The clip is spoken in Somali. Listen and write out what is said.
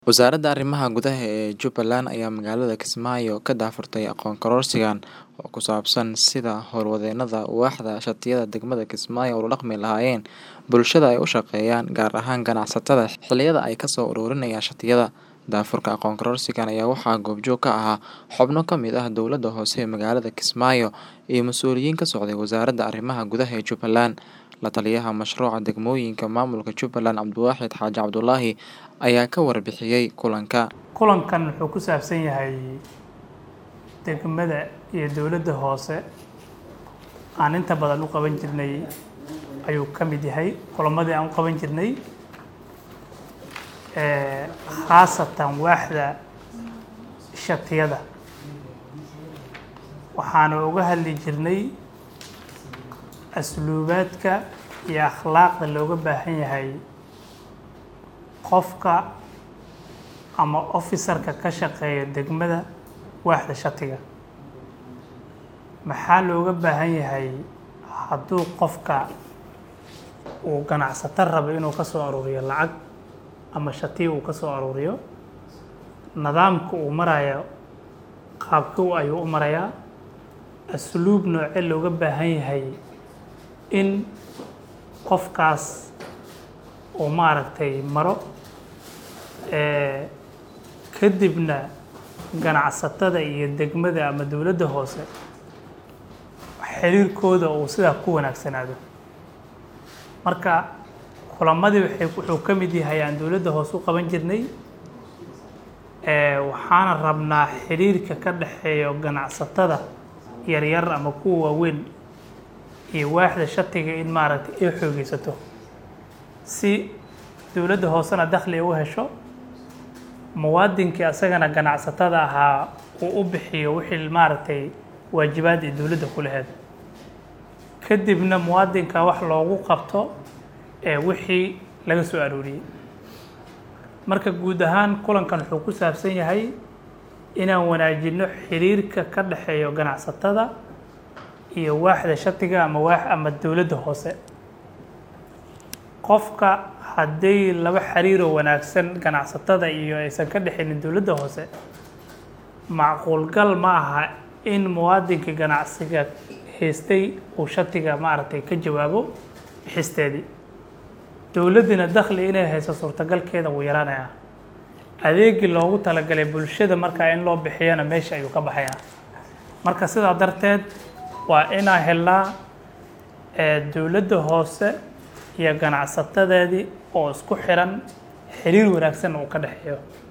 Wasaaradda Arrimaha Gudaha ee Jubbaland ayaa magaalada Kismaayo ka daahfurtay aqoon kororsigan oo ku saabsan sida howlwadeennada waaxda shatiyada degmada Kismaayo ula dhaqmi lahaayeen bulshada ay u shaqeeyaan, gaar ahaan ganacsatada, xilliyada ay kasoo ururinayaan shatiyada. Daahfurka aqoon kororsigan ayaa waxaa goobjoog ka ahaa xubno ka mid ah dowladda hoose ee magaalada Kismaayo iyo mas'uuliyiin ka socday Wasaaradda Arrimaha Gudaha ee Jubbaland. La taliyaha mashruuca degmooyinka maamulka Jubbaland Cabdiwaaxid Xaaji Cabdulaahi ayaa ka warbixiyay kulanka. kulankan wuxuu ku saabsan yahay degmada iyo dowladda hoose aan inta badan u qaban jirnay ayuu ka mid yahay kulamadii aan u qaban jirnay ee khaasatan waaxda shatiyada waxaana uga hadli jirnay asluubaadka iyo akhlaaqda looga baahan yahay qofka ama officer-ka ka shaqeeya degmada waaxda shatiga maxaa looga baahan yahay hadduu qofka uu ganacsato rabo inuu ka soo aruuriyo lacag ama shatiya uu ka soo aruuriyo nidaamka uu marayo qaabkuu ayuu u marayaa asluub noocee looga baahan yahay in qofkaas uu maaragtay maro ee kadibna ganacsatada iyo degmada ama dowladda hoose xiriirkooda uu sidaa ku wanaagsanaado marka kulamadii waxay wuxuu ka mid yahay aan dowladda hoose u qaban jirnay ee waxaana rabnaa xiriirka ka dhexeeya ganacsatada yaryar ama kuwa waaweyn iyo waaxda shatiga in maaragtay ay xoogeysato si dowladda hoosena dakhli u hesho muwaadinkii asagana ganacsatada ahaa uu u bixiyo wixii maaragtay waajibaad ee dowladda ku lahayd kadibna muwaadinka wax loogu qabto ee wixii laga soo arooriyey marka guud ahaan kulankan wuxuu ku saabsan yahay inaan wanaajino xiriirka ka dhexeeyo ganacsatada iyo waaxda shatiga ama waax ama dowladda hoose qofka hadday laba xiriiroo wanaagsan ganacsatada iyo aysan ka dhexaynin dowladda hoose macquulgal ma aha in muwaadinka ganacsiga haystay uu shatiga maaragtay ka jawaabo bixisteedii dowladdina dakhli inay hayso suurtagalkeeda wuu yaraanayaa adeegii loogu talagalay bulshada markaa in loo bixiyana meesha ayuu ka baxayaa marka sidaa darteed waa inaa helnaa dowladda hoose iyo ganacsatadeedii oo isku xiran xiriir wanaagsan uu ka dhexeeyo